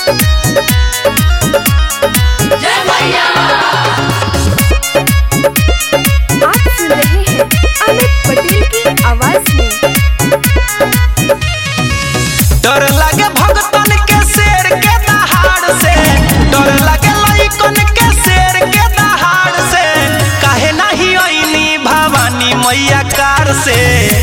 आप सुन रहे हैं अमित पटेल की आवाज में डर लागे भगतन के शेर के दहाड़ से डर लागे लइकन के शेर के दहाड़ से काहे नाही ओइनी भवानी मैया कार से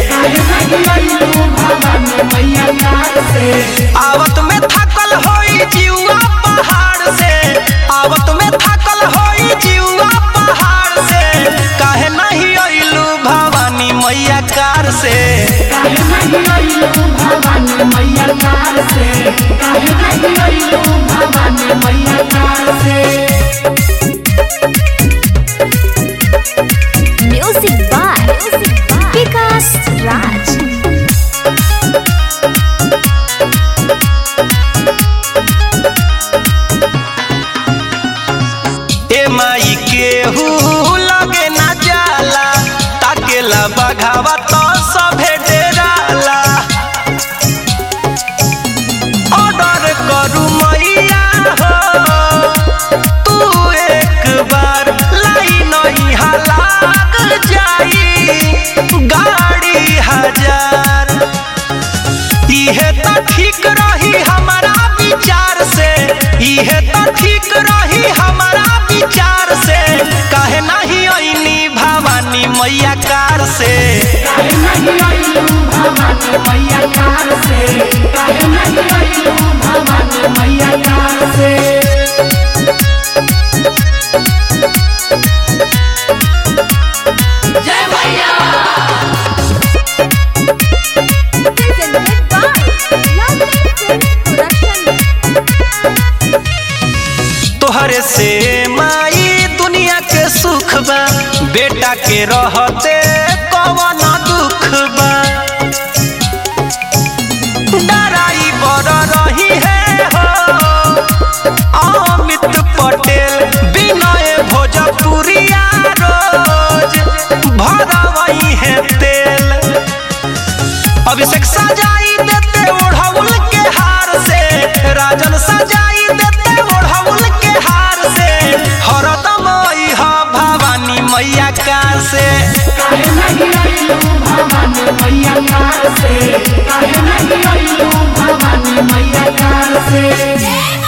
आवत में थकल होई जीवा पहाड़ से आवत में थकल होई जीवा पहाड़ से काहे नहीं ओइलू भवानी मैया कार से म्यूजिक बाय विकास राज ए माई केहू लगे ना जाला ताकेला बघावा तो सभे डेराला ऑर्डर करू मैया हो तू एक बार लाइन यहाँ लाग जाई गाड़ी हजार इहे तो ठीक रही हमारा विचार से इहे तो ठीक रही हमारा विचार से काहे नहीं ओइनी भवानी मैया कार से presented by Lovely Films Production. तोहरे से माई दुनिया के सुख बा बेटा के रहते कवन दुख बा डराई बड़ रही है हो अमित पटेल विनय भोजपुरिया रोज भरवई है तेल अभिषेक सजाई देते ओढ़ौल के हार से राजन सजाई देते ओढ़ौल के हार से हरदम इहा भवानी मैया कार से भवानी मैया कार से